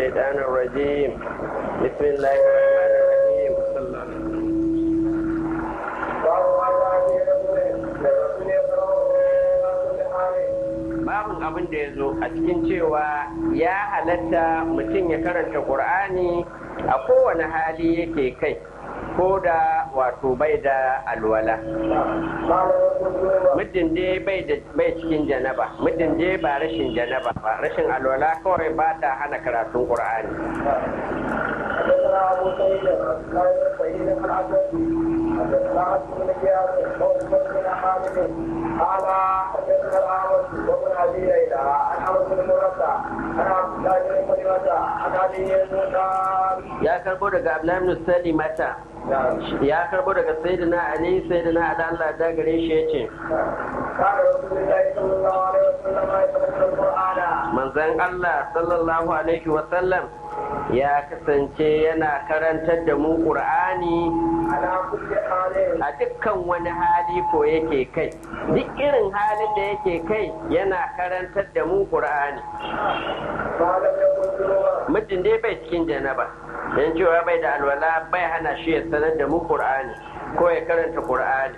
الشيطان الرجيم بسم الله الرحمن الرحيم صلى الله عليه وسلم babin abin da ya zo a cikin cewa ya halatta mutum ya karanta ƙur'ani a kowane hali yake kai ko da wato bai da alwala muddin dai bai cikin janaba muddin dai ba rashin janaba ba rashin alwala kawai ba ta hana karatun ƙur'ani حدثنا ابو سعيد قال سعيد بن عبد حدثنا عبد بن جابر قول بن حامد قال حدثنا الاعمش وابن ابي ليلى عن عمرو بن مرتع عن عبد الله بن مسلمة عن ابي قال ya karbo daga abdullahi ibn salimata ya karbo daga sayyidina ali sayyidina ali Allah da gare shi yace قال رسول الله صلى الله عليه وسلم يتلقى القران manzon Allah sallallahu alaihi wa sallam ya kasance yana karantar da mu qur'ani على كل حال a dukkan wani hali ko yake kai duk irin halin da yake kai yana karantar da mu qur'ani ما لم يكن جنوبا muddin dai bai cikin janaba dan cewa bai da alwala bai hana shi ya sanar da mu qur'ani ko ya karanta qur'ani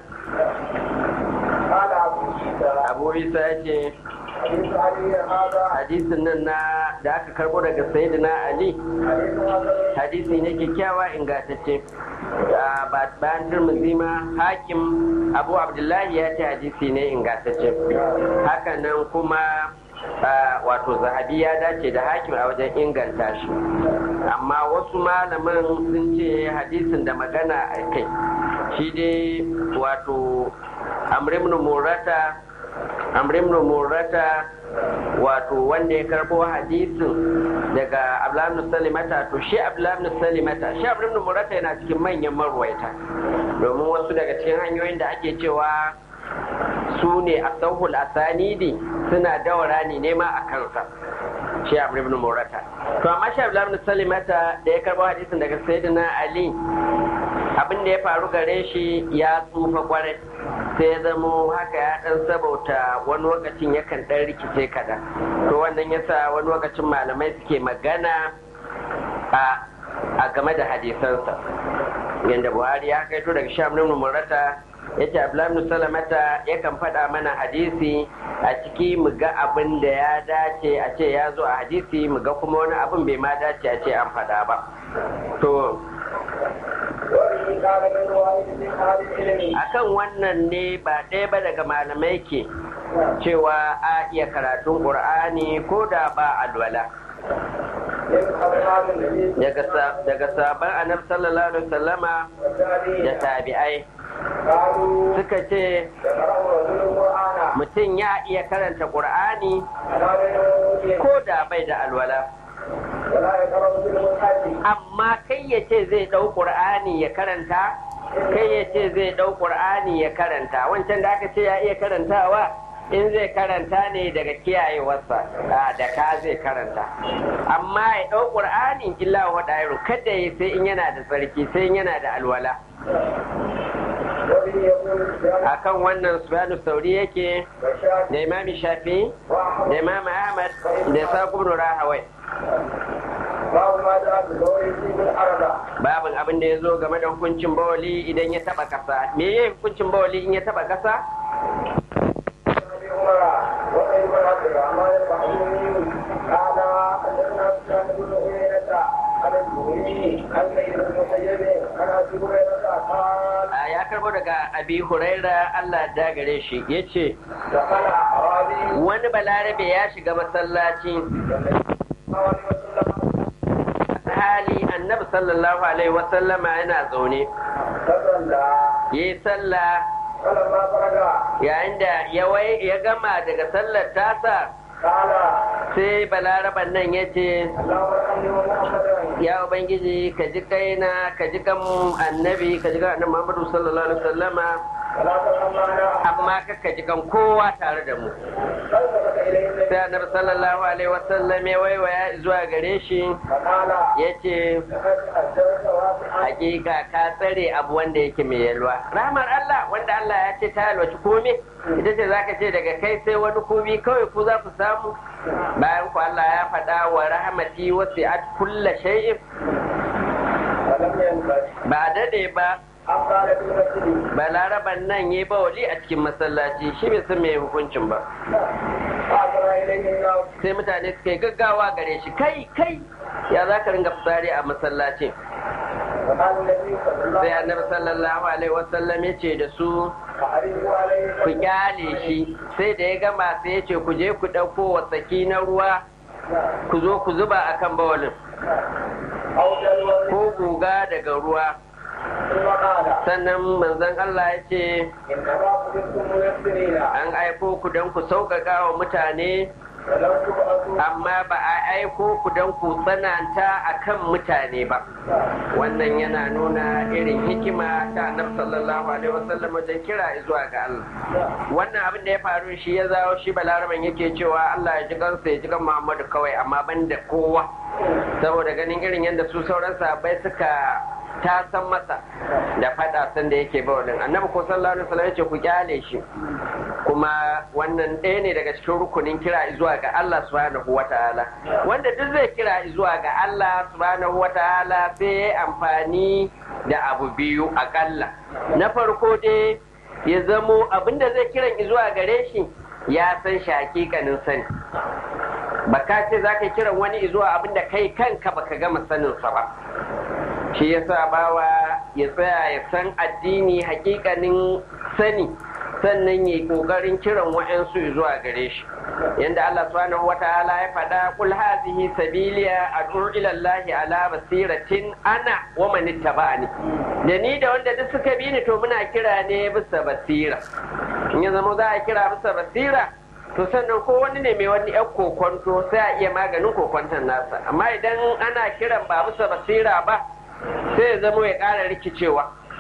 قال ابو عيسى abu isa ya ce حديث علي هذا hadisin nan na da aka karbo daga sayyidina ali حديث حسن hadisi ne kyakkyawa ingantacce Ah, ba bayan turmuzi ma hakim abu abdullahi ya ce hadisi ne ingantacce haka nan kuma ah, wato zahabi ya dace da hakim a wajen inganta shi amma wasu malaman sun ce hadisin da magana a kai shi dai wato amrimnu murata amrimnu murata wato wanda ya karbo hadisin daga abdullahi salimata to shi abdullahi salimata shi abdullahi murata yana cikin manyan marwaita domin wasu daga cikin hanyoyin da ake cewa su ne a sauhul asanidi suna dawara ne nema a kansa shi abdullahi murata to amma shi abdullahi salimata da ya karbo hadisin daga sayyidina ali abin da ya faru gare shi ya tsufa kwarai sai ya zamo haka ya dan sabauta wani lokacin yakan dan rikice kaɗan to wannan yasa wani lokacin malamai suke magana a a game da hadisansa yadda buhari ya kaito daga sham ibn murata ya ce abdullahi salamata yakan faɗa mana hadisi a ciki mu ga abin da ya dace a ce ya zo a hadisi mu ga kuma wani abin bai ma dace a ce an faɗa ba to وإن كان من واحد من أهل العلم akan wannan ne ba ɗaya ba daga malamai ke cewa a iya karatun ƙur'ani ko da ba alwala من أصحاب النبي daga sa- daga sabon annabi sallallahu alaihi wasallama da والتابعين tabi'ai قالوا suka ce يقرأ رجل القرآن mutum ya iya karanta ƙur'ani على غير وجوده ko da bai da alwala ولا يقرأ رجل المصحف amma kai ya ce zai ɗau ƙur'ani ya karanta kai ya ce zai ɗau ƙur'ani ya karanta wancan da aka ce ya iya karantawa in zai karanta ne daga kiyayewarsa a da ka zai karanta amma ya ɗau ƙur'ani illa wa ɗairu kada ya sai in yana da tsarki sai in yana da alwala وبه يقول سفيان akan wannan subhanu sauri yake والشافعي da imami shafi وأحمد da imam ahmad da saƙo rahawai باب ما جاء بقول يصيب الأرض babin abin da ya zo game da hukuncin bawali idan ya taba kasa me ya hukuncin bawali in ya taba kasa أبي عمر وغير من عبد الرحمن البحروني قال حدثنا سفيان بن عيينة عن الزهري عن سيد بن المسيب عن أبي هريرة قال a ya karbo daga abi huraira Allah da gare shi ya ce دخل أعرابي wani balarabe ya shiga masallaci صلى الله عليه وسلم hali annabi sallallahu alaihi wasallama yana zaune فصلى ya yi sallah فلما فرغ yayin da ya wai ya gama daga sallar tasa قال sai balaraban nan ya ce اللهم ارحمني ومحمدا ya ubangiji ka ji kaina ka ji kan annabi ka ji kan annabi muhammadu sallallahu alaihi wasallama ولا ترحم معنا amma kakka ji kan kowa tare da mu فالتفت اليه النبي sai annabi sallallahu alaihi wasallam ya waiwaya zuwa gare shi فقال yace لقد اجرت واسعا hakika ka tsare abu wanda yake mai yalwa rahmar Allah wanda Allah ya ce ta yalwaci komai ita ce zaka ce daga kai sai wani komi kawai ku za ku samu bayan ku Allah ya faɗa wa rahmati wasi'at kulla shay'in ولم ينبغي ba dade ba ان قال في المسجد balaraban nan ya bawali a cikin masallaci shi bai san me hukuncin ba فاعترى اليه الناس sai mutane suka yi gaggawa gare shi kai kai ya za ka ringa fitsari a masallacin فقال النبي صلى الله sai عليه annabi sallallahu alaihi wasallam ya ce da su وسلم اعرضوا عليه ku kyale shi sai da ya gama sai ya ce ku je ku ɗauko wasaki na ruwa ku zo ku zuba a kan bawalin او جلوه ko guga daga ruwa ثم قال sannan manzon Allah ya ce انما كنتم ميسرين an aiko ku don ku sauƙaƙa wa mutane ولو تبعثوا amma ba a aiko ku don ku tsananta a kan mutane ba wannan yana nuna irin hikima ta annabi sallallahu alaihi wasallam wajen kira zuwa ga Allah wannan abin da ya faru shi ya zawo shi balaraban yake cewa Allah ya ji kansa ya ji kan Muhammadu kawai amma ban da kowa saboda ganin irin yadda su sauran sahabbai suka ta san masa da fada san da yake bawalin annabi ko sallallahu alaihi wasallam ya ce ku kyale shi kuma wannan ɗaya ne daga cikin rukunin kira zuwa ga Allah subhanahu wataala wanda duk zai kira zuwa ga Allah subhanahu wataala sai ya yi amfani da abu biyu akalla na farko dai ya zamo abinda zai kiran zuwa gare shi ya san shi hakikanin sani baka ce za ka kiran wani zuwa abinda kai kanka baka gama saninsa ba shi yasa bawa ya tsaya ya san addini hakikanin sani sannan ya yi kokarin kiran wa'ansu zuwa gare shi yanda Allah subhanahu wataala ya faɗa kul hazihi sabiliya ad'u ila Allah ala basiratin ana wa man ittaba'ani da ni da wanda duk suka bi ni to muna kira ne bisa basira in ya zama za a kira bisa basira to sannan ko wani ne mai wani yan kokonto sai a iya maganin kokonton nasa amma idan ana kiran ba bisa basira ba sai ya zama ya ƙara rikicewa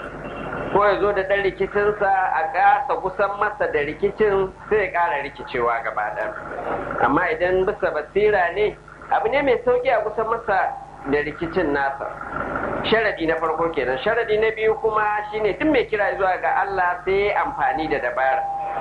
ko ya zo da ɗan rikicinsa a ƙasa kusan masa da rikicin sai ya ƙara rikicewa gaba ɗaya amma idan bisa basira ne abu ne mai sauƙi a kusan masa da rikicin nasa sharadi na farko kenan sharadi na biyu kuma shine duk mai kira zuwa ga Allah sai ya amfani da dabara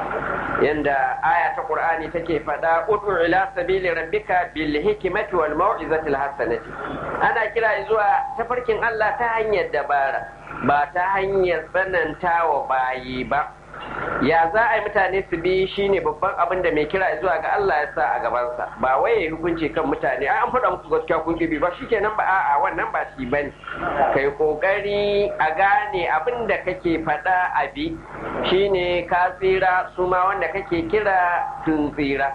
yanda aya ta Qur'ani take faɗa ud'u ila sabili rabbika bil hikmati wal mau'izati al hasanati ana kira zuwa tafarkin Allah ta hanyar dabara ba ta hanyar tsanantawa bayi ba ya za a yi mutane su bi shine babban abin da mai kira zuwa ga Allah ya sa a gabansa ba wai ya hukunci kan mutane ai an faɗa muku gaskiya kun bi ba shikenan ba a'a wannan ba shi bane kai kokari a gane abin da kake faɗa a bi shine ka tsira su ma wanda kake kira sun tsira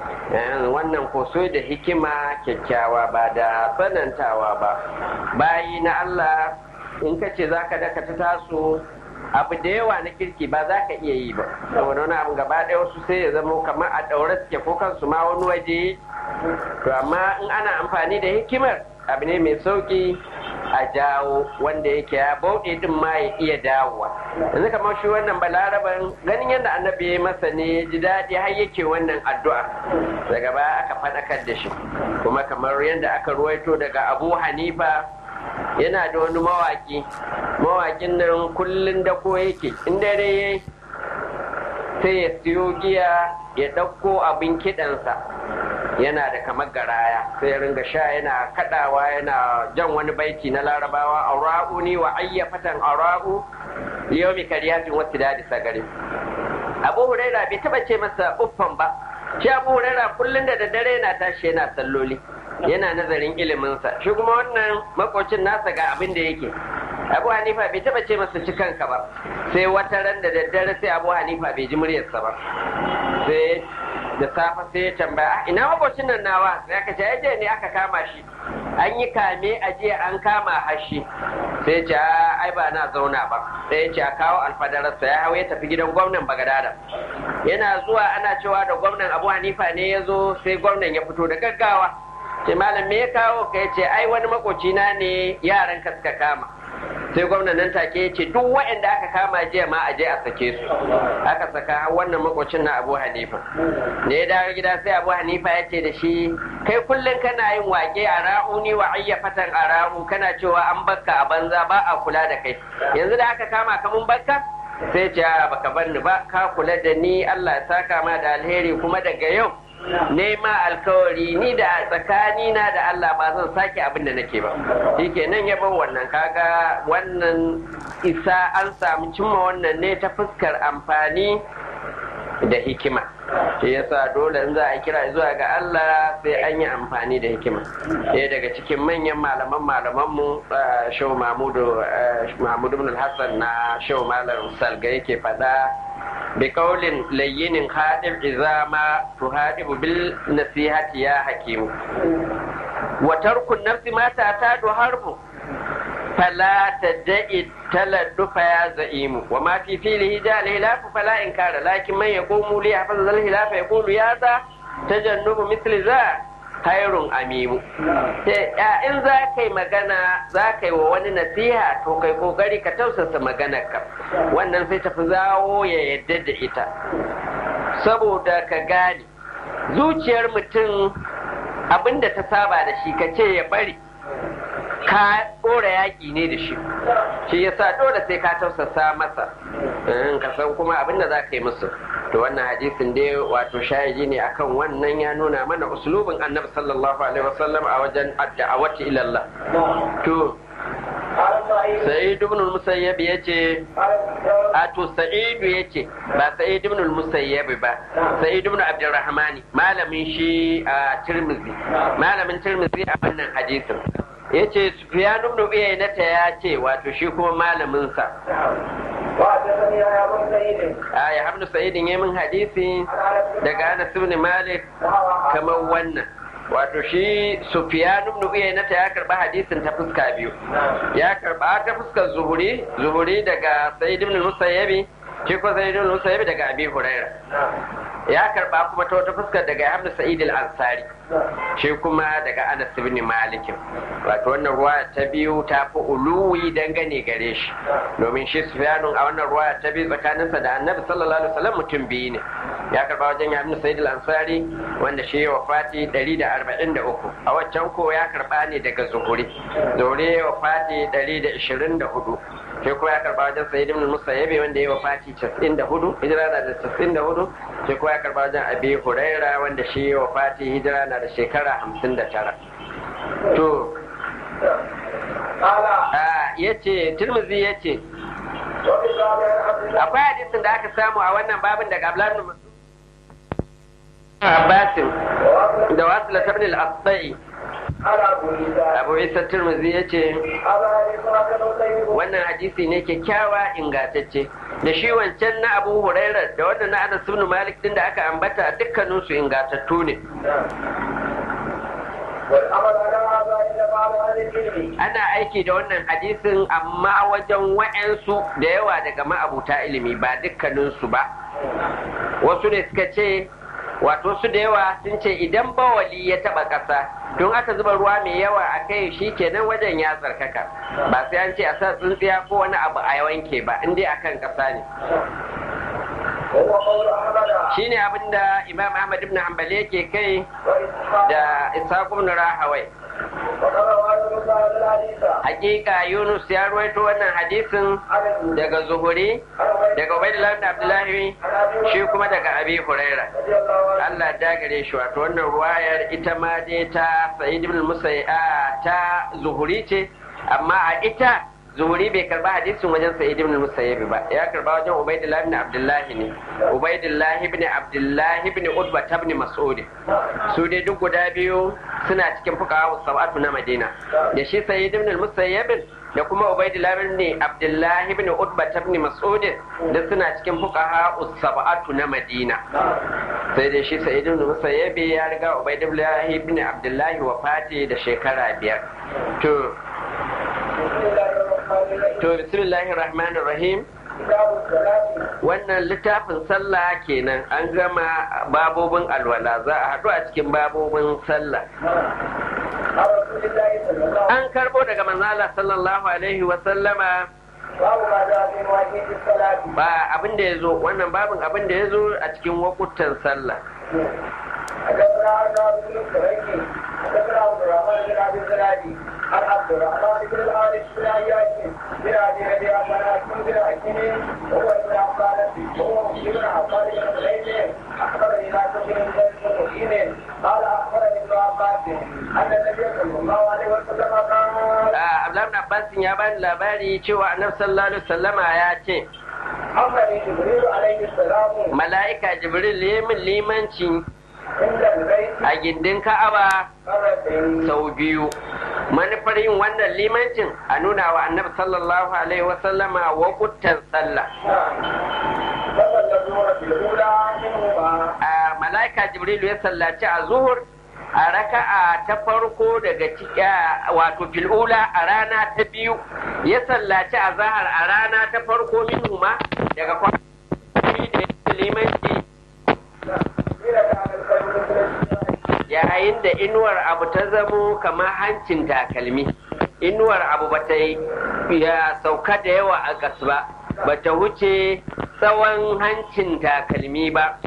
wannan ko so da hikima kyakkyawa ba da tsanantawa ba bayi na Allah in ka ce za ka dakata taso abu da yawa na kirki ba za ka iya yi ba saboda wani abu gaba ɗaya wasu sai ya zama kamar a ɗaure suke ko kansu ma wani waje to amma in ana amfani da hikimar abu ne mai sauki a jawo wanda yake ya bauɗe din ma ya iya dawowa yanzu kamar shi wannan balaraban ganin yadda annabi ya masa ne ji daɗi har yake wannan addu'a daga baya aka faɗakar da shi kuma kamar yadda aka ruwaito daga abu hanifa yana da wani mawaki mawakin nan kullum da ko yake in dare ya sai ya siyo giya ya ɗauko abin kiɗansa yana da kamar garaya sai ya ringa sha yana kaɗawa yana jan wani baiti na larabawa aura'u ni wa ayyafatan aura'u yau mai kariyatin wasu dadi sagari abu huraira bai taɓa ce masa uffan ba shi abu huraira kullum da daddare yana tashi yana salloli yana nazarin iliminsa shi kuma wannan makocin nasa ga abin da yake abu hanifa bai taba ce masa ci kanka ba sai wata ran da daddare sai abu hanifa bai ji muryarsa ba sai da safe sai ya tambaya ina makocin nan nawa sai aka ce yaje ne aka kama shi an yi kame a jiya an kama hashi sai ce ai ba na zauna ba sai ya ce a kawo alfadararsa ya hau ya tafi gidan gwamnan bagadada yana zuwa ana cewa da gwamnan abu hanifa ne ya zo sai gwamnan ya fito da gaggawa ce malam me ya kawo ka ya ce ai wani makocina ne yaran ka suka kama sai gwamnan nan take ya ce duk waɗanda aka kama jiya ma a je a sake su aka saka wannan makocin na abu hanifa da ya dawo gida sai abu hanifa ya ce da shi kai kullum kana yin wake a ra'uni wa ayyafatan a ra'u kana cewa an bakka a banza ba a kula da kai yanzu da aka kama ka mun bakka sai ce baka bar ni ba ka kula da ni Allah ya saka ma da alheri kuma daga yau nema alkawari ni da tsakani na da Allah ba zan sake abin da nake ba shikenan ya bar wannan kaga wannan isa an samu cimma wannan ne ta fuskar amfani da hikima shi yasa dole in za a kira zuwa ga Allah sai an yi amfani da hikima ɗaya daga cikin manyan malaman malamanmu shehu mahmudu mahmudu ibn hassan na shehu malam salga yake faɗa بقول لين خادم إذا ما تهادب بالنصيحة يا حكيم وترك النفس ما تعتاد حرب فلا تدعي التلدف يا زعيم وما في فيله جاء الهلاف فلا إنكار لكن من يقوم لي حفظ الهلاف يقول يا ذا تجنب مثل ذا hairun amimu in za ka yi magana za ka yi wa wani nasiha to kai kokari ka tausasa maganarka wannan sai tafi zawo ya yadda da ita saboda ka gane zuciyar mutum abinda ta saba da shi ka ce ya bari ka ɗora yaƙi ne da shi shi yasa dole sai ka tausasa masa ka san kuma abinda za ka yi musu to wannan hadisin dai wato shahidi ne akan wannan ya nuna mana uslubin annabi sallallahu alaihi wasallam a wajen da'awati ila Allah to Sa'id ibn al-Musayyab yace a to Sa'id yace ba Sa'id ibn al-Musayyab ba Sa'id ibn Abdurrahmani malamin shi a Tirmidhi malamin Tirmidhi a wannan hadisin yace Sufyan ibn Uyayna ta yace wato shi kuma malamin sa a ya hamdu sa'idin yi min hadisi daga Anas ibn Malik kamar wannan wato shi Sufyan ibn Uyayna ta ya karba hadisin ta fuska biyu ya karba ta fuskar zuhuri zuhuri daga Sa'id ibn Musayyib shi ko Sa'id ibn Musayyib daga Abi Hurairah ya karba kuma ta wata fuskar daga Hamdu Sa'id al-Ansari shi kuma daga Anas ibn Malik wato wannan ruwa ta biyu ta fi uluwi dangane gare shi domin shi Sufyanun a wannan ruwa ta biyu tsakaninsa da Annabi sallallahu alaihi wasallam mutum biyu ne ya karba wajen Hamdu Sa'id al-Ansari wanda shi ya wafati 143 a waccan ko ya karba ne daga Zuhuri Zuhuri ya wafati 124 shi kuma ya karba wajen Sa'id ibn Musayyib wanda ya wafati 94 hijira na da 94 shi kuma ya karba wajen Abi Huraira wanda shi ya wafati hijira na da shekara 59 to ya ce Tirmidhi ya ce akwai hadisin da aka samu a wannan babin daga Abdullahi ibn Abbasin da wasu latabni al-Asai abu isa turmuzi ya ce wannan hadisi ne kyakkyawa ingantacce da shi wancan na abu huraira da wannan na anas ibn malik din da aka ambata dukkaninsu ingantattu ne ana aiki da wannan hadisin amma wajen wa'yansu da yawa daga ma'abuta ilimi ba dukkaninsu ba wasu ne suka ce wato su da yawa sun ce idan bawali ya taba ƙasa don aka zuba ruwa mai yawa a kai shi kenan wajen ya tsarkaka ba sai an ce a sa tsintsiya ko wani abu a wanke ba in dai akan ƙasa ne shi ne abinda imam ahmad ibn hanbal yake kai da ishaq ibn rahawai hakika yunus ya ruwaito wannan hadisin daga zuhuri daga ubaidullah ibn abdullahi shi kuma daga abi huraira Allah da gare shi wato wannan ruwayar ita ma dai ta sa'id ibn musayya ta zuhuri ce amma a ita zuhuri bai karba hadisin wajen sa'id ibn musayyib ba ya karba wajen ubaidullah ibn abdullahi ne ubaidullah ibn abdullahi ibn utba ibn mas'ud su dai duk guda biyu suna cikin fuqaha sab'atu na madina da shi sa'id ibn musayyib da kuma ubaidullah ibn abdullahi ibn utba ibn mas'ud da suna cikin fuqaha sab'atu na madina sai dai shi sa'id ibn musayyib ya riga ubaidullah ibn abdullahi wafati da shekara biyar to To bismillahir rahmanir rahim wannan littafin sallah kenan an gama babobin alwala za a haɗu a cikin babobin sallah عن رسول الله صلى الله عليه an karbo daga manzala sallallahu alaihi wa sallama وسلم باب ما جاء في مواقيت الصلاة ba abin da ya zo wannan babin abin da ya zo a cikin wakutan sallah حدثنا ارنب بن الكريكي حدثنا عبد الرحمن بن عبد الزنادي عن عبد الرحمن بن الحارث بن عياش بن ابي ربيعه بن اسلم بن حكيم وهو ابن عباس وهو ابن عباس بن حسين اخبرني ناس بن زيد قال اخبرني ابن عباس ان النبي صلى الله عليه وسلم قال Abdullahi ibn Abbas ya bani labari cewa Annabi sallallahu alaihi wasallama ya ce امرني جبريل عليه السلام mala'ika Jibril ya min limanci عند البيت a gindin Ka'aba مرتين sau biyu manufar yin wannan limancin a nuna wa Annabi sallallahu alaihi wasallama wakutan sallah فصلى الظهر في الاولى منهما a mala'ika Jibril ya sallaci a zuhur a raka'a ta farko daga ciki wato fil'ula a rana ta biyu ya sallaci a zahar a rana ta farko minhuma daga kwanaki da ya limanci قيل كان الخير مثل الشيء yayin da inuwar abu ta zamo kamar hancin takalmi inuwar abu ba ta yi ya sauka da yawa a gas ba ba ta wuce tsawon hancin takalmi ba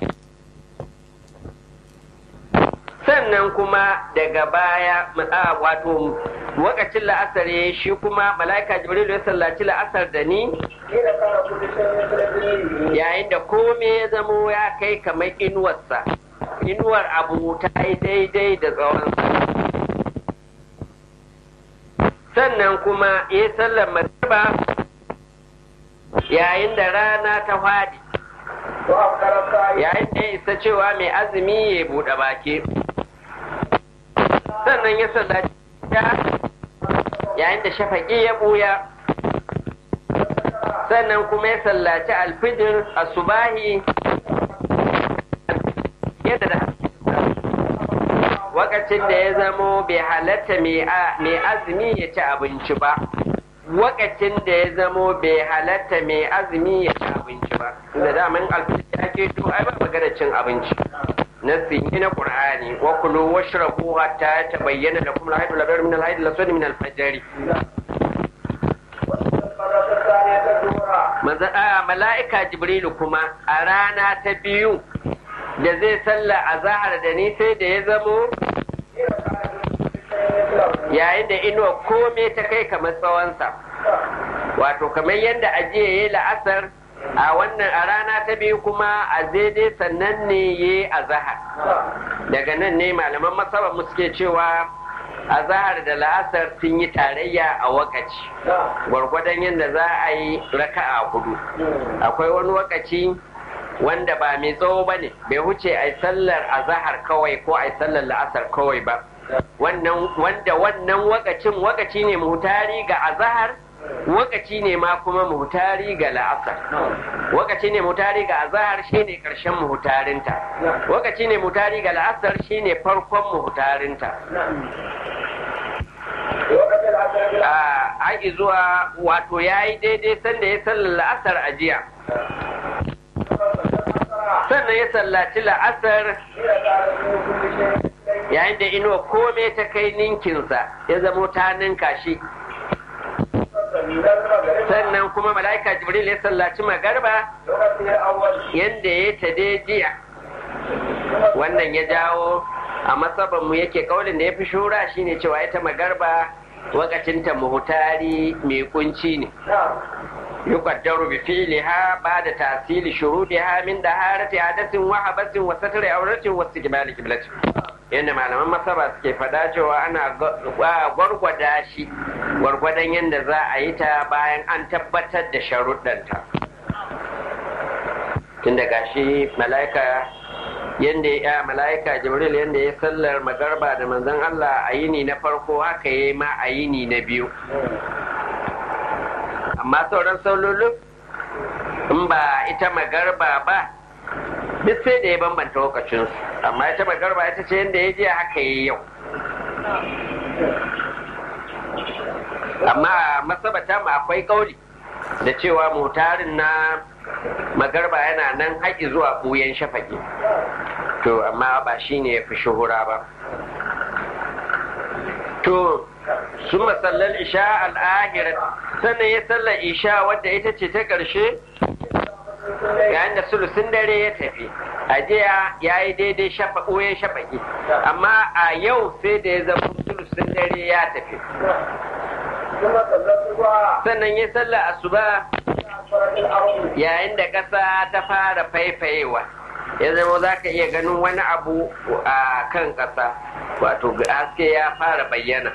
sannan kuma daga baya a wato wakacin la'asar ya shi kuma mala'ika jibril ya sallaci la'asar da ni قيل كان كل شيء مثل الدين yayin da kome ya zamo ya kai kamar inuwarsa inuwar abu ta yi daidai da tsawonsa sannan kuma ya sallar magriba yayin da rana ta fadi وأفطر الصائم yayin da ya isa cewa mai azumi ya buɗe baki sannan ya sallaci yayin da shafaƙi ya ɓuya sannan kuma ya sallaci alfijir a subahi yadda da wakacin da ya zamo bai halatta mai azumi ya ci abinci ba wakacin da ya zamo bai halatta mai azumi ya ci abinci ba da daman alfijir ake to ai ba magana cin abinci nasi ne na qur'ani wa kulu washrabu hatta tabayyana lakum al-haydu al-abyad min al-haydi al-aswad min al-fajr المرة الثانية الظهر manzo a mala'ika jibrilu kuma a rana ta biyu da zai salla a zahar da ni sai da ya zamo قيل كان كل شيء مثله yayin da inuwa kome ta kai kamar tsawonsa wato kamar yadda ajiye ya la'asar a wannan a rana ta biyu kuma a daidai sannan ne ya a zahar daga nan ne malaman masaba mu suke cewa a zahar da la'asar sun yi tarayya a wakaci gwargwadon yadda za a yi raka'a hudu akwai wani wakaci wanda ba mai tsawo ba ne bai huce a yi sallar azahar kawai ko a yi sallar la'asar kawai ba wannan wanda wannan wakacin wakaci ne muhtari ga azahar wakaci ne ma kuma muhtari ga la'asar wakaci ne muhtari ga azahar shine karshen muhtarinta wakaci ne muhtari ga la'asar shine farkon muhtarinta وقت العصر a haƙi zuwa wato ya yi daidai sanda ya sallar la'asar a jiya sannan ya sallaci la'asar قيل كان كل شيء مثله yayin da inuwa kome ta kai ninkinsa ya zamo ta ninka shi sannan kuma mala'ika jibril ya sallaci magarba وقت الأول yadda ya ta dai jiya wannan ya jawo a masabanmu yake kaulin da ya fi shura shine cewa ita magarba wakacinta muhutari mai kunci ne نعم يقدر بفعلها بعد تحصيل شروطها من دهارة حدث وحبس وستر عورة واستقبال قبلة yadda malaman masaba suke faɗa cewa ana gwargwada shi gwargwadon yadda za a yi ta bayan an tabbatar da sharuɗanta tun da gashi mala'ika yadda ya mala'ika jibril yadda ya sallar magarba da manzon Allah a yini na farko haka ya yi ma a yini na biyu amma sauran saulolin in ba ita magarba ba duk sai da ya bambanta lokacinsu amma ita magarba ita ce yadda ya je haka yi yau amma masabata ma akwai kauli da cewa mutarin na magarba yana nan haƙi zuwa ɓuyen shafaƙi to amma ba shi ne ya fi shuhura ba to sun masallar isha al'ahirat sannan ya sallar isha wadda ita ce ta ƙarshe yayin da sulusun dare ya tafi a jiya ya yi daidai shafaƙo ya shafaƙi amma a yau sai da ya zama sulusun dare ya tafi sannan ya sallar asuba yayin da ƙasa ta fara faifayewa ya zama za ka iya ganin wani abu a kan ƙasa wato haske ya fara bayyana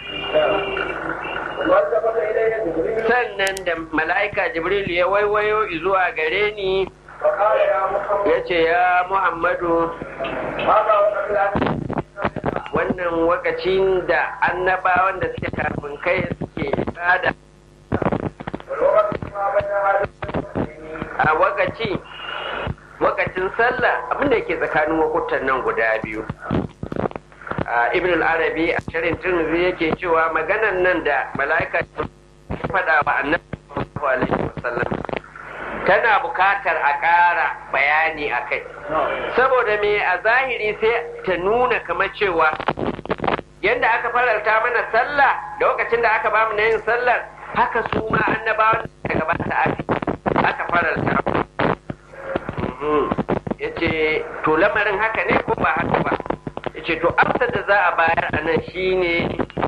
sannan da mala'ika jibril ya waiwayo zuwa gare ni ya ce ya muhammadu wannan wakacin da annabawan da suke kafin kai suke tsada a wakaci wakacin sallah abinda ke tsakanin wakutan nan guda biyu ibn al-arabi a shirin turmuzi yake cewa maganan nan da mala'ika faɗa wa annabi alaihi wasallam tana bukatar a ƙara bayani a kai saboda me a zahiri sai ta nuna kamar cewa yadda aka faralta mana sallah da lokacin da aka bamu na yin sallar haka su ma annabawan da gabata aka faralta ya ce to lamarin haka ne ko ba haka ba ya ce to amsar da za a bayar a nan shine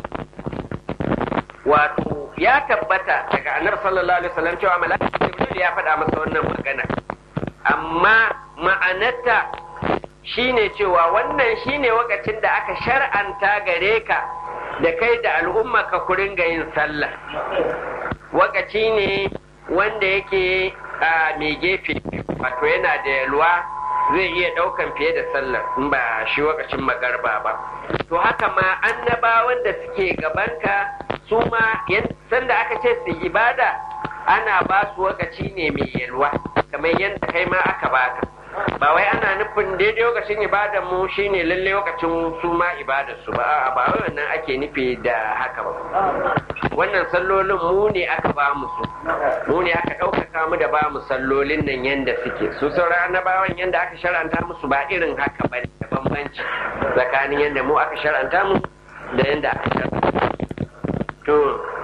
wato ya tabbata daga annabi sallallahu alaihi wasallam cewa malaka jibril ya faɗa masa wannan magana amma ma'anarta shine cewa wannan shine wakacin da aka shar'anta gare ka da kai da al'umma ka kurin ga yin sallah wakaci ne wanda yake a mai gefe wato yana da yalwa zai iya ɗaukan fiye da sallar in ba shi wakacin magarba ba to haka ma annabawan da suke gabanka su ma sanda aka ce su ibada ana ba su wakaci ne mai yalwa kamar yadda kai ma aka baka ba wai ana nufin daidai lokacin ibadar mu shine lalle lokacin su ma ibadar su ba ba wai wannan ake nufi da haka ba wannan sallolin mu ne aka ba mu su mu ne aka ɗaukaka mu da ba mu sallolin nan yanda suke su sauran annabawan yanda aka shar'anta musu ba irin haka ba da bambanci tsakanin yanda mu aka shar'anta mu da yanda aka shar'anta to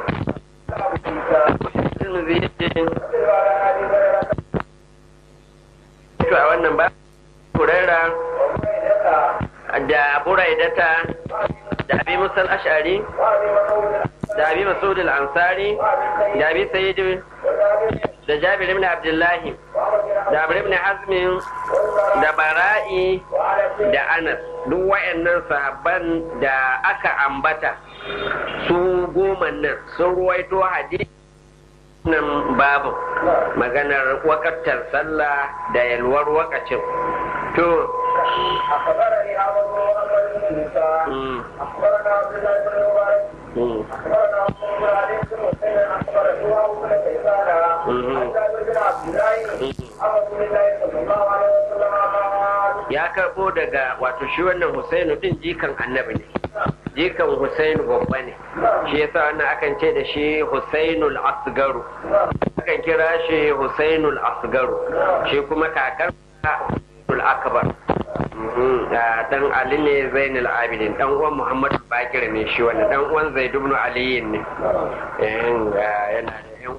to a wannan ba kurera da buraidata da abi musal ashari da abi masud al-ansari da abi sayyid da jabir ibn abdullahi da amr ibn hazm da bara'i da anas duk wayannan sahabban da aka ambata su goma nan sun ruwaito hadisi nan babu maganar wakatar sallah da yalwar wakacin to أخبرني أبو محمد بن موسى أخبرنا عبد الله بن مبارك أخبرنا أبو علي بن حسين أخبرني أبو بن كيسان عن جابر بن عبد الله عن رسول الله صلى الله عليه وسلم قال ya karbo daga wato shi wannan Husainu din jikan annabi ne jikan Husainu babba ne shi yasa wannan akan ce da shi Husainul Asgaru akan kira shi Husainul Asgaru shi kuma kakar Husainul Akbar dan Ali ne Zainul Abidin dan uwan Muhammadu Bakir ne shi wannan dan uwan Zaid ibn Ali ne yana da yan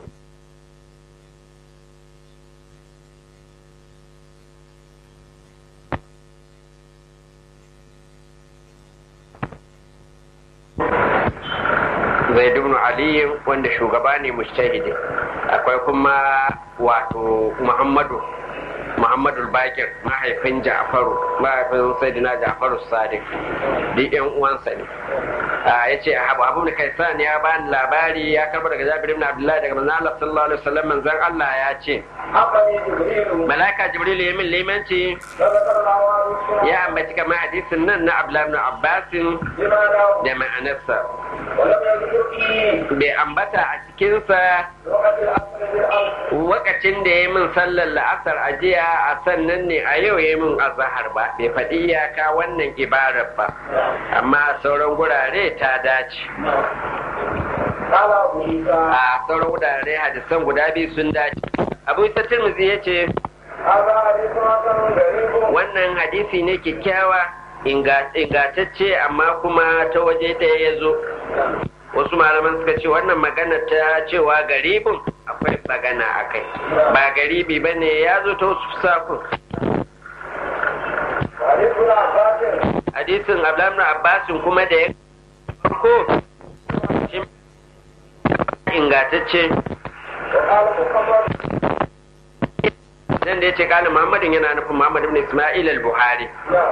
zaid ibn ali wanda shugaba ne mujtahidi akwai kuma wato muhammadu muhammadu bakir mahaifin ja'faru mahaifin sayyidina ja'faru sadiq duk yan uwansa ne ya ce abu abu da kaisan ya bani labari ya karba daga jabir ibn abdullahi daga manzon Allah sallallahu alaihi wasallam manzon Allah ya ce أخبرني جبريل malaika jibril ya min limanci فذكر الله عنه ya ambaci kamar hadisin nan na abdullahi ibn abbasin بما له da ma'anarsa ولم يذكر فيه bai ambata a cikinsa وقت الأصل بالأمر wakacin da ya min sallar la'asar a jiya a sannan ne a yau ya min azahar ba bai faɗi iyaka wannan ibarar ba amma a sauran gurare ta dace قال أبو عيسى a sauran gurare hadisan guda biyu sun dace abu isa tirmidhi ya ce هذا حديث حسن غريب wannan hadisi ne kyakkyawa ingantacce amma kuma ta waje ɗaya ya zo wasu malaman suka ce wannan magana ta cewa garibin akwai magana a kai ba garibi ba ne ya zo ta wasu sakun hadisin abdullahi abbasin kuma da ya farko ingantacce nan da ya ce kalin muhammadin yana nufin muhammad ibn ismail al-buhari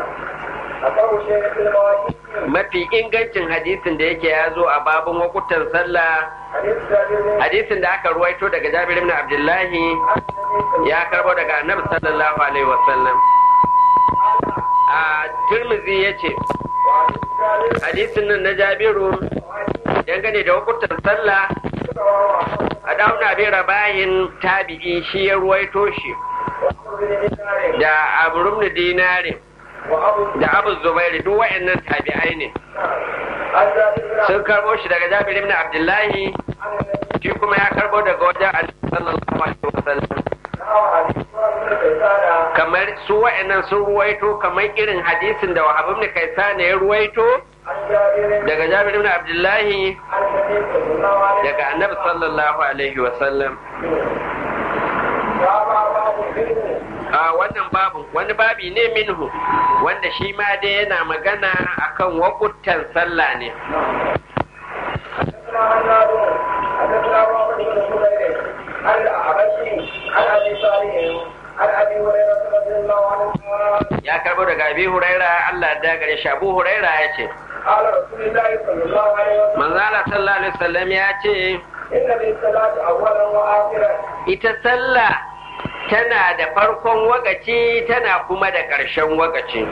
mafi ingancin hadisin da yake ya zo a babin wakutan sallah hadisin da aka ruwaito daga jabir ibn abdullahi ya karbo daga annabi sallallahu alaihi wasallam a turmizi ya ce hadisin nan na jabiru dangane da wakutan sallah a dauna bin rabayin tabi'i shi ya ruwaito shi da abu dinarin da abu zubairu duk wa'annan tabi'ai ne sun karbo shi daga jabir ibn abdullahi shi kuma ya karbo daga wajen annabi sallallahu alaihi wasallam kamar su wa'annan sun ruwaito kamar irin hadisin da wahab ibn kaisan ya ruwaito daga jabir ibn abdullahi daga annabi sallallahu alaihi wasallam a wannan babu wani babi ne minhu wanda shi ma dai yana magana akan wakutan sallah ne ya karbo daga abi huraira Allah da gare shi abu huraira ya ce manzala sallallahu alaihi wasallam ya ce ita sallah tana da farkon wagaci tana kuma da ƙarshen wagaci.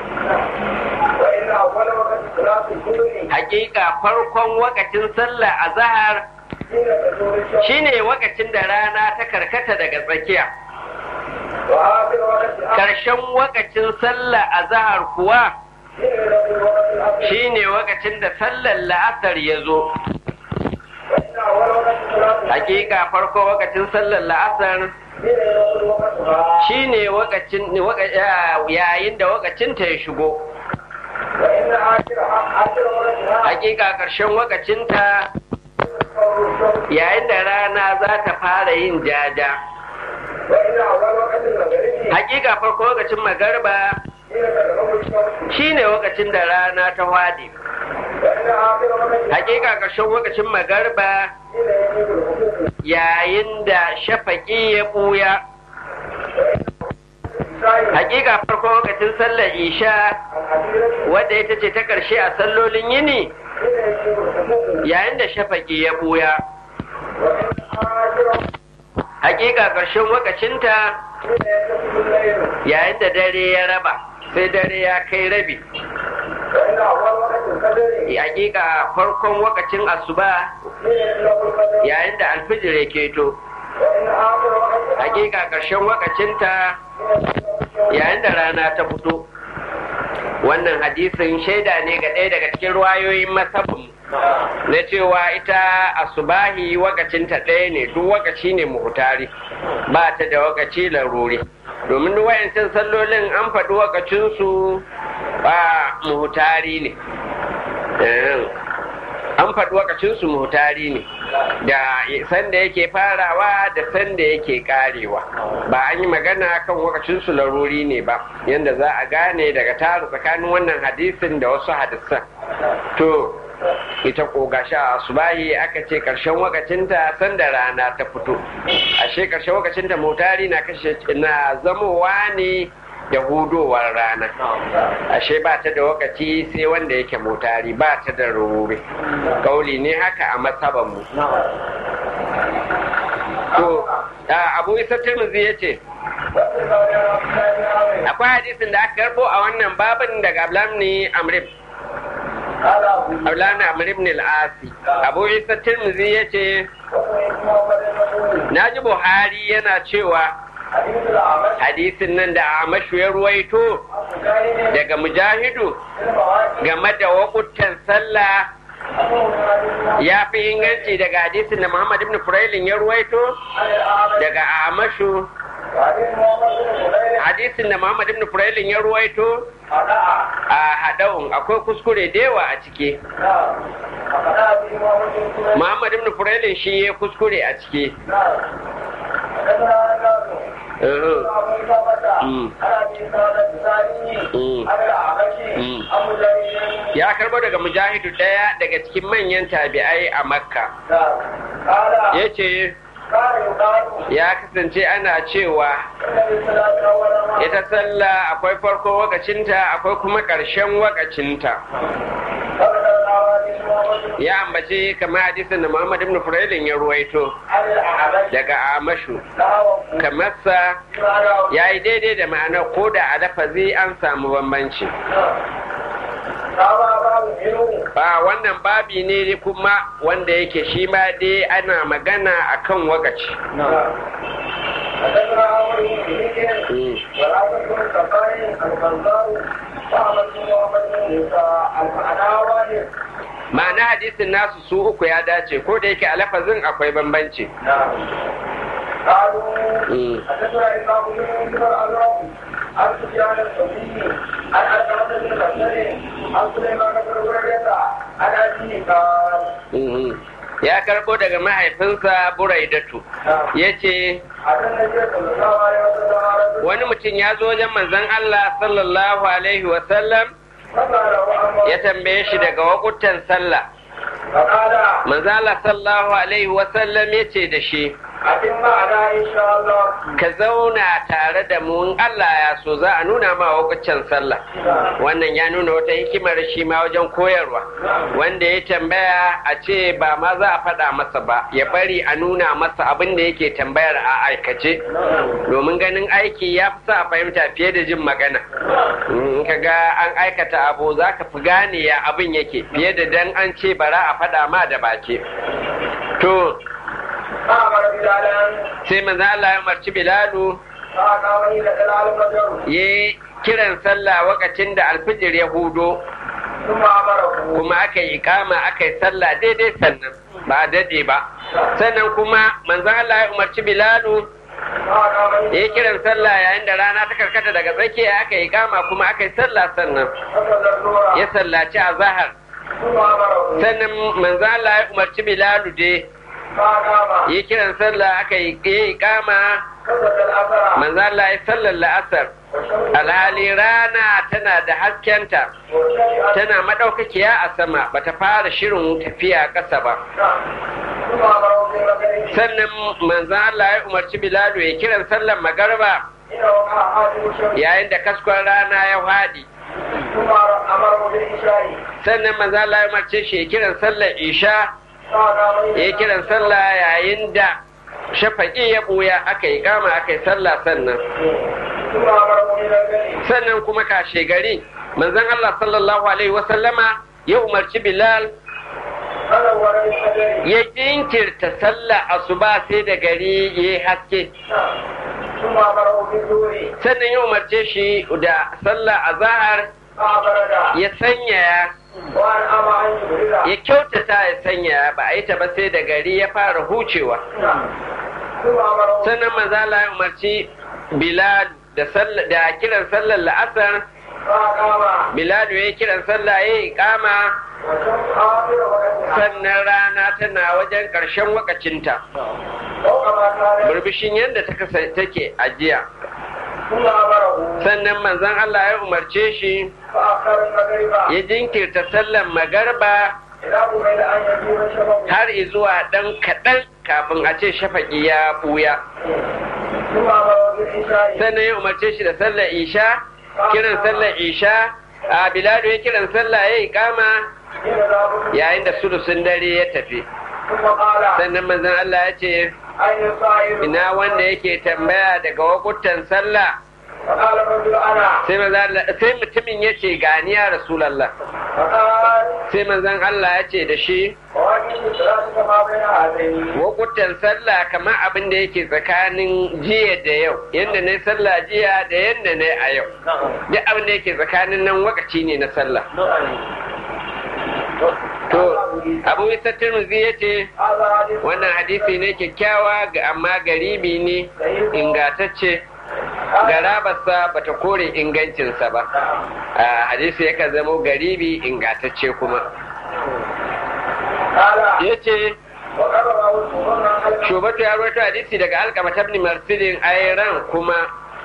Hakika farkon wakacin sallah a zahar shine wakacin da rana ta karkata daga tsakiya. Ƙarshen wakacin sallah a zahar kuwa shine wakacin da sallar la'asar ya zo. Hakika farko wakacin sallar la'asar shi ne yayin da wakacinta ya shigo hakika ƙarshen wakacinta yayin da rana za ta fara yin jaja hakika farko wakacin magarba shi ne wakacin da rana ta wade hakika ƙarshen wakacin magarba yayin da shafaƙi ya ɓuya hakika farko lokacin sallar isha wadda ita ce ta ƙarshe a sallolin yini yayin da shafaƙi ya ɓuya hakika ƙarshen wakacinta yayin da dare ya raba sai dare ya kai rabi hakika farkon wakacin asuba yayin da alfijir ya keto hakika ƙarshen wakacinta yayin da rana ta fito wannan hadisin shaida ne ga ɗaya daga cikin ruwayoyin masabin na cewa ita asubahi wakacinta ɗaya ne duk wakaci ne muhutari ba ta da wakaci laruri domin duk wayancin sallolin an faɗi wakacinsu ba muhutari ne an faɗi wakacinsu muhutari ne da sanda yake farawa da sanda yake karewa ba an yi magana kan wakacinsu laruri ne ba yadda za a gane daga tara tsakanin wannan hadisin da wasu hadisan to ita ko gasha a subahi aka ce karshen wakacinta sanda rana ta fito ashe karshen wakacinta motari na kashe na zamowa ne da hudowar rana ashe ba ta da wakaci sai wanda yake motari ba ta da rurure kauli ne haka a matsabanmu to abu isa tirmizi ya ce akwai hadisin da aka karbo a wannan babin daga ablamni amrib ablamni amrib ne al'asi abu isa tirmizi ya ce na ji buhari yana cewa hadisin nan da amashu ya ruwaito daga mujahidu game da wakutan sallah ya fi inganci daga hadisin da muhammad ibn furailin ya ruwaito daga amashu وحديث محمد بن هريرة hadisin da Muhammad ibn Furailin ya ruwaito أداء a hadawun akwai kuskure da yawa a ciki نعم أداء به محمد بن هريرة Muhammad ibn Furailin shi ya kuskure a ciki نعم حدثنا عباد Uhum. أبو ثابت مم. عن أبي سعد الأنصاري مم. عن الأعمش مم. عن مجاهد ya karbo daga mujahidu ɗaya daga cikin manyan tabi'ai a makka نعم قال ya ce كان يقال ya kasance ana cewa إن للصلاة أول ما ita sallah akwai farko wakacinta akwai kuma ƙarshen wakacinta فذكرنا حديث محمد بن ya ambace kamar hadisin da Muhammad ibn Furailin ya ruwaito عن الأعمش daga Amashu نحوه kamar sa معناه ya yi daidai da ma'ana ko da a lafazi an samu bambanci Kama babu ilu ba wannan babi ne kuma wanda yake shi ma dai ana magana akan wakaci حدثنا عمرو بن بن Mm. والعبد بن الكفار البزار وأحمد بن محمد بن موسى المعناوي ma'ana hadisin nasu su uku ya dace ko da yake a lafazin akwai bambanci نعم قالوا Mm. حدثنا إسحاق بن يوسف الأزرق عن سفيان الثوري عن أسامة بن بشر عن سليمان بن هريرة عن أبيه قال Mhm. ya karbo daga mahaifinsa buraidatu نعم ya ce أتى النبي صلى الله عليه وسلم رجل wani mutum ya zo wajen manzon Allah sallallahu alaihi wasallam فسأله عن ya tambaye shi daga wakutan sallah فقال manzon Allah sallallahu alaihi wasallam ya ce da shi أتم معنا إن شاء الله ka zauna tare da mu in Allah ya so za a nuna ma wakutan sallah wannan ya nuna wata hikimar shi ma wajen koyarwa wanda ya tambaya a ce ba ma za a faɗa masa ba ya bari a nuna masa abin da yake tambayar a aikace domin ganin aiki ya fi sa a fahimta fiye da jin magana in ka ga an aikata abu za ka fi gane ya abin yake fiye da dan an ce bara a faɗa ma da baki to فأمر بلالا sai manzo Allah ya umarci Bilalu فأقام إلى دلال الفجر ya kiran sallah wakacin da alfijir ya hudo ثم أمره kuma aka yi ikama aka yi sallah daidai sannan ba daɗe ba sannan kuma manzon Allah ya umarci Bilalu فأقام ya إلى yi kiran sallah yayin da rana ta karkata daga tsakiya aka yi ikama kuma aka yi sallah sannan فصلى الظهر ya sallaci a zahar ثم أمره sannan manzon Allah ya umarci Bilalu dai فأقام ya yi kiran sallah aka yi ya yi ikama فصلى الأثر manzon Allah ya sallar la'asar والشمس alhali rana tana da haskenta مرتفعة tana madaukakiya a sama bata fara shirin tafiya ƙasa ba ثم أمره بالمغرب sannan manzan Allah ya umarci Bilalu ya kiran sallar magarba إذا وقع حاجب الشمس yayin da kaskon rana ya faɗi ثم أمره بالعشاء sannan manzan Allah ya umarce shi ya kiran sallar isha فأقام ya إلى yi kiran sallah yayin da shafaƙi ya ɓuya aka yi kama aka yi sallah sannan ثم أمره بالمغرب sannan kuma kashe gari manzan Allah sallallahu alaihi wasallama ya umarci Bilal فنور بالفجر ya jinkirta sallah asuba sai da gari ya yi haske ثم أمره بالظهر sannan ya umarce shi da sallah azahar فأبرد ya sanyaya وأنعم عن جبريل ya kyautata ya sanyaya ba a yi ta ba sai da gari ya fara hucewa ثم أمره sannan mazala ya umarci bilal da sall- da kiran sallar la'asar فأقام bilal ya yi kiran sallah ya yi kama والشمس آخر وقتها sannan rana tana wajen ƙarshen wakacinta فوق ما كان burbushin yadda ta kasa take a jiya ثم أمره sannan manzon Allah ya umarce shi فأخر المغرب ya jinkirta sallar magarba إلى قبيل أن يجيب الشباب har zuwa ɗan kaɗan kafin a ce shafaƙi ya ɓuya ثم أمره بالعشاء sannan ya umarce shi da sallar isha kiran sallar isha a biladu ya kiran sallah ya yi kama حين ذهب yayin da sulusun dare ya tafi ثم قال sannan manzon Allah ya ce أين الصائم ina wanda yake tambaya daga wakutan sallah فقال الرجل أنا sai manzon Allah sai mutumin ya ce gani ya rasulullah فقال sai manzon Allah ya ce da shi وأجل الصلاة كما بين هذين wakutan sallah kamar abin da yake tsakanin jiya da yau yadda na sallah jiya da yadda na a yau duk abin da yake tsakanin nan wakaci ne na sallah to abu isa tirmidhi ya ce هذا حديث wannan hadisi ne kyakkyawa ga amma garibi ne ingatacce garabarsa bata kore ingancinsa ba hadisi yakan zamo garibi ingantacce kuma ya ce shubatu ya rawaito hadisi daga alkama tabni marsidin ayran kuma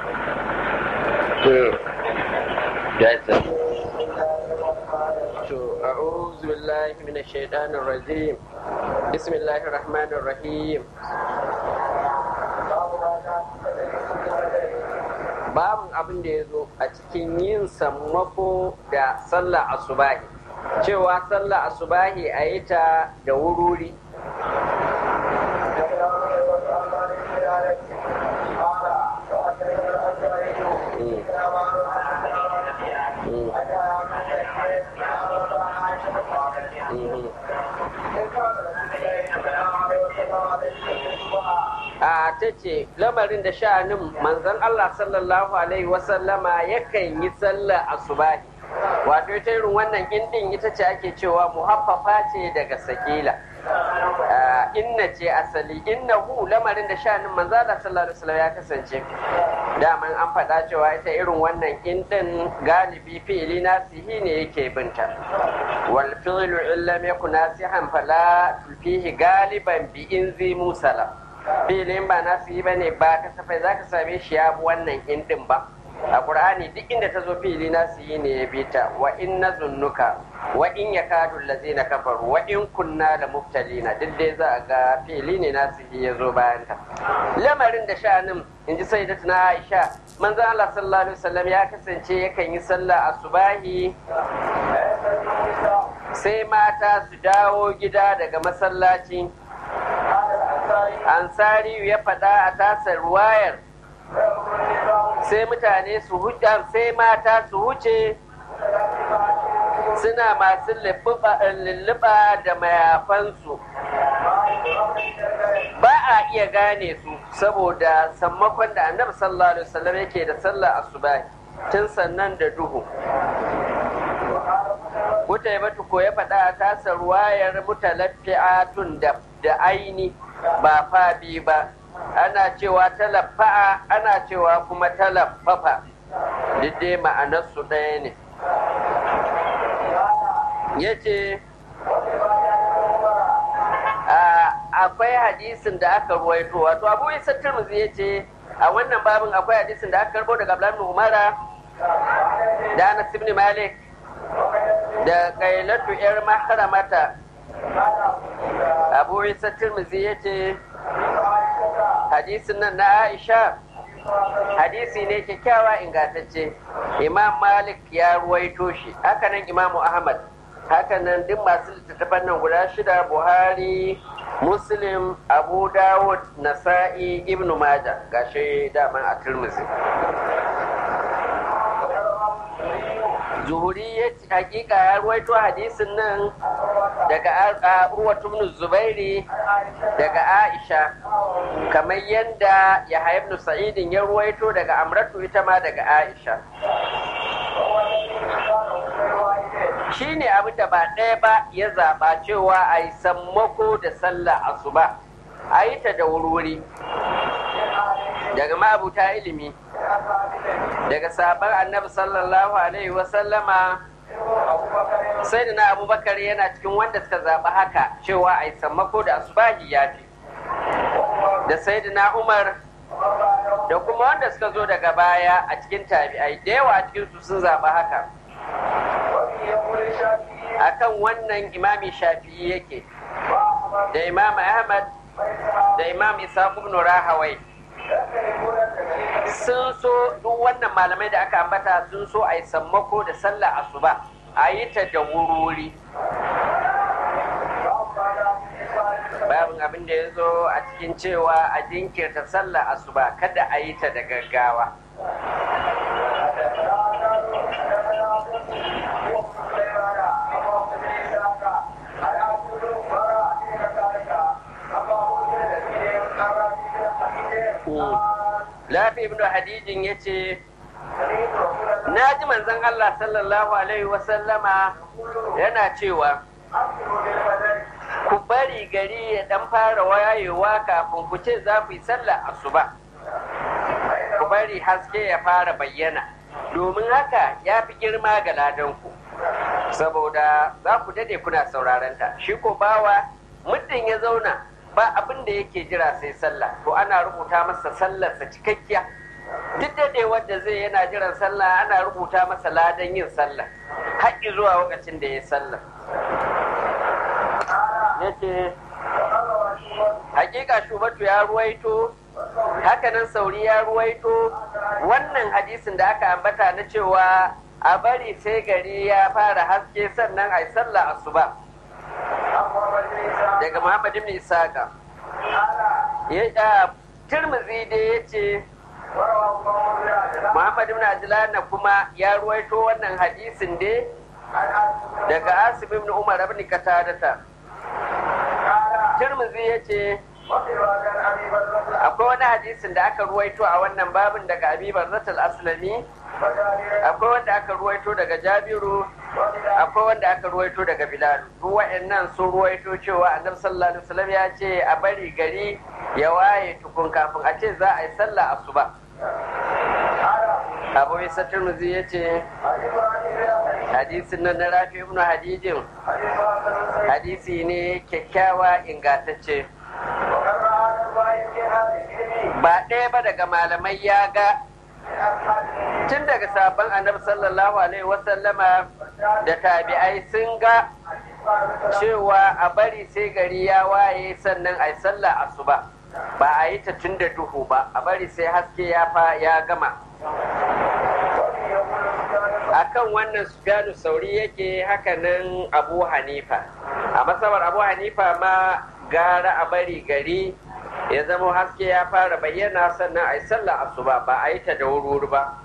أعوذ بالله من الشيطان الرجيم بسم الله الرحمن الرحيم babin abin da ya zo a cikin yin sammako da sallah asubahi cewa sallah asubahi a yi ta da wururi a ta ce lamarin da sha'anin manzon Allah sallallahu alaihi wasallama yakan yi sallah asubahi wato ita irin wannan indin ita ce ake cewa muhaffafa ce daga sakila inna ce asali inna hu lamarin da sha'anin manzon Allah sallallahu alaihi wasallam ya kasance daman an faɗa cewa ita irin wannan indin galibi fi'ili nasihi ne yake binta wal fi'lu illam yakun nasihan fala fihi galiban bi inzi musala filin ba nasu yi bane ba kasafai za ka same shi ya bi wannan indin ba a ƙur'ani duk inda ta zo fili nasu yi ne ya bi ta wa in na zunnuka wa in ya kadu lazi na kafaru wa in kunna da muftalina duk dai za a ga fili ne nasu yi ya zo bayan ta lamarin da sha'anin in ji sai na aisha manzan allah sallallahu alaihi wasallam ya kasance yakan yi sallah asubahi sai mata su dawo gida daga masallaci ansari ya faɗa a tasar ruwayar sai mutane su huce sai mata su huce suna masu lulluɓa da mayafansu ba a iya gane su saboda sammakon da annabi sallallahu alaihi wasallam yake da sallah asubahi tun sannan da duhu Mutaimatu ko ya faɗa a tasar ruwayar mutalaffi'atun da aini ba fabi ba ana cewa talaffa'a ana cewa kuma talaffafa duk dai ma'anarsu ɗaya ne ya ce akwai hadisin da aka ruwaito wato abu isa turmuzi ya ce a wannan babin akwai hadisin da aka karbo daga abdullahi umara da anas ibn malik da kailatu yar mahramata abu isa tirmizi ya ce hadisin nan na aisha hadisi ne kyakkyawa ingantacce imam malik ya ruwaito shi hakanan imamu ahmad hakanan duk masu littattafan nan guda shida buhari muslim abu dawud nasa'i ibn maja gashi daman a tirmizi zuhuri ya hakika ya ruwaito hadisin nan daga urwatu ibn zubairi daga aisha kamar yadda ya ibn sa'idin ya ruwaito daga amratu ita ma daga aisha shi ne abin da ba ɗaya ba ya zaɓa cewa a yi sammako da sallah asuba a yi ta da wurwuri daga ma'abuta ilimi daga sabon annabi sallallahu alaihi wasallama sai da na abubakar yana cikin wanda suka zaɓi haka cewa a yi sammako da asubahi ya fi da sai da na umar da kuma wanda suka zo daga baya a cikin tabi'ai da yawa a cikin su sun zaɓi haka akan wannan imami shafi'i yake da imam ahmad da imam isa ibn rahawai sun so duk wannan malamai da aka ambata sun so a yi sammako da sallah asuba a yi ta da wurori babin abin da ya zo a cikin cewa a jinkirta sallah asuba kada a yi ta da gaggawa Lafi ibn Hadijin ya ce, Na ji manzon Allah sallallahu Alaihi wasallama yana cewa, Ku bari gari ya ɗan fara wayewa kafin ku ce za ku yi sallah asuba. Ku bari haske ya fara bayyana domin haka ya fi girma ga ladanku saboda za ku dade kuna sauraron ta shi ko bawa muddin ya zauna ba abin da yake jira sai sallah to ana rubuta masa sallarsa cikakkiya duk dade wanda zai yana jiran sallah ana rubuta masa ladan yin sallah har zuwa lokacin da ya sallah yace hakika shubatu ya ruwaito hakanan sauri ya ruwaito wannan hadisin da aka ambata na cewa a bari sai gari ya fara haske sannan a yi sallah asuba daga muhammad ibn isaka ya turmuzi da ya ce muhammad ibn ajlana kuma ya ruwaito wannan hadisin dai daga asib ibn umar ibn katadata turmuzi ya ce akwai wani hadisin da aka ruwaito a wannan babin daga abibar zatal aslami akwai wanda aka ruwaito daga jabiru akwai wanda aka ruwaito daga bilal duk wa'annan sun ruwaito cewa annabi sallallahu alaihi wasallam ya ce a bari gari ya waye tukun kafin a ce za a yi sallah asuba abu isa turmuzi ya ce hadisin nan na rafi ibn hadijin hadisi ne kyakkyawa ingantacce ba ɗaya ba daga malamai ya ga tun daga sabon annabi sallallahu alaihi wasallama da tabi'ai sun ga cewa a bari sai gari ya waye sannan a yi sallah asuba ba a yi ta tun da duhu ba a bari sai haske ya fa ya gama akan wannan sufyanu sauri yake hakanan abu hanifa a masabar abu hanifa ma gara a bari gari ya zama haske ya fara bayyana sannan a yi sallah asuba ba a yi ta da wuri ba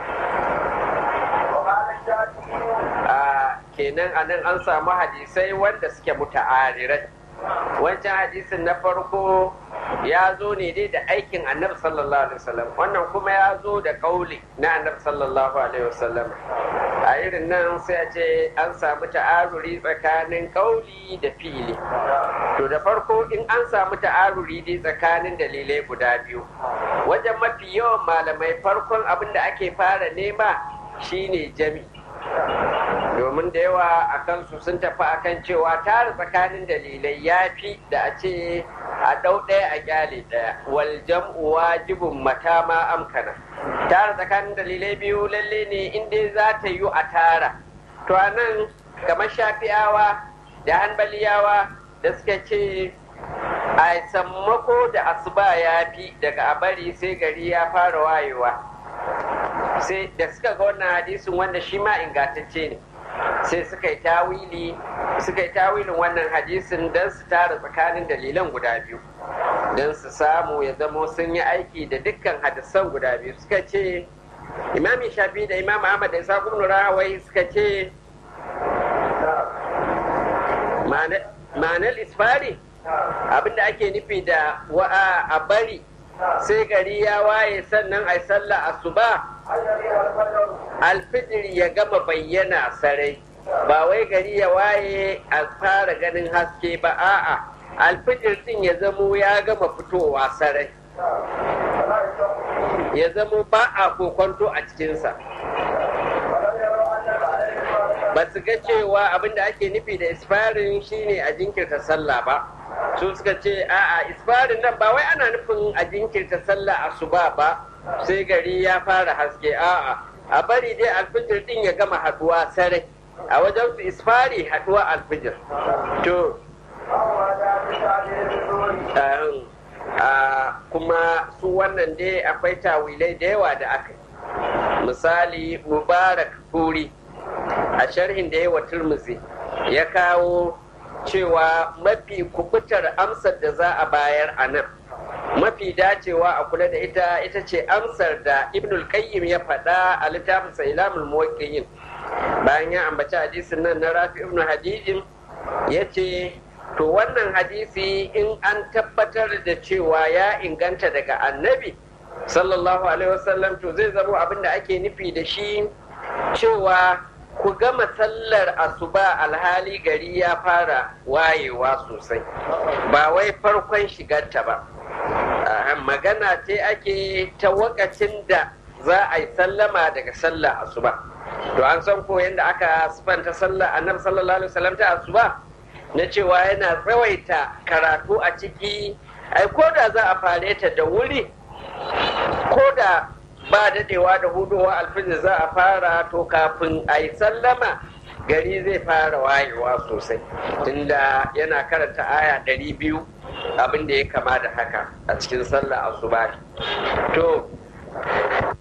a kenan a nan an samu hadisai wanda suke muta'arirai wancan hadisin na farko ya zo ne dai da aikin annabi sallallahu alaihi wasallam wannan kuma ya zo da kauli na annabi sallallahu alaihi wasallam a irin nan sai a ce an samu ta'aruri tsakanin kauli da fili to da farko in an samu ta'aruri dai tsakanin dalilai guda biyu wajen mafi yawan malamai farkon abin da ake fara nema shine jami domin da yawa a kansu sun tafi akan cewa tara tsakanin dalilai ya fi da a ce a ɗau ɗaya a gyale ɗaya wal jam'u wajibun mata ma amkana tara tsakanin dalilai biyu lalle ne in dai za ta yi a tara to a nan kamar shafi'awa da hanbaliyawa da suka ce a sammako da asuba ya fi daga a bari sai gari ya fara wayewa sai da suka ga wannan hadisin wanda shi ma ingantacce ne sai suka yi tawili suka yi tawilin wannan hadisin don su tara tsakanin dalilan guda biyu don su samu ya zamo sun yi aiki da dukkan hadisan guda biyu suka ce imami shafi da imam ahmad da isa ibn rahawai suka ce ma'anar isfari abinda ake nufi da wa'a a bari sai gari ya waye sannan a sallah asuba alfijir ya gama bayyana sarai ba wai gari ya waye a fara ganin haske ba a'a alfijir din ya zamo ya gama fitowa sarai ya zamo ba a kokonto a cikinsa ba su ga cewa abinda ake nufi da isfarin shine a jinkirta sallah ba su suka ce a'a isfarin nan ba wai ana nufin a jinkirta sallah asuba ba sai gari ya fara haske a'a a bari dai alfijir din ya gama haduwa sarai a wajen su isfari haduwa alfijir to kuma su wannan dai akwai tawilai da yawa da aka misali mubarak kuri a sharhin da yawa turmuzi ya kawo cewa mafi kubutar amsar da za a bayar a nan mafi dacewa a kula da ita ita ce amsar da ibnul qayyim ya faɗa a littafin sa ilamul muwaqqi'in bayan ya ambaci hadisin nan na rafi ibnu hadijin ya ce to wannan hadisi in an tabbatar da cewa ya inganta daga annabi sallallahu alaihi wasallam to zai zama abin da ake nufi da shi cewa ku gama sallar asuba alhali gari ya fara wayewa sosai ba wai farkon shigarta ba wannan magana ce ake ta wakacin da za a yi sallama daga sallah asuba to an san ko yadda aka sifanta sallah annabi sallallahu alaihi wasallam ta asuba na cewa yana tsawaita karatu a ciki ai ko da za a fare ta da wuri ko da ba dadewa da hudowa alfijir za a fara to kafin a yi sallama gari zai fara wayewa sosai tunda yana karanta aya ɗari biyu abin da ya kama da haka a cikin sallah asuba to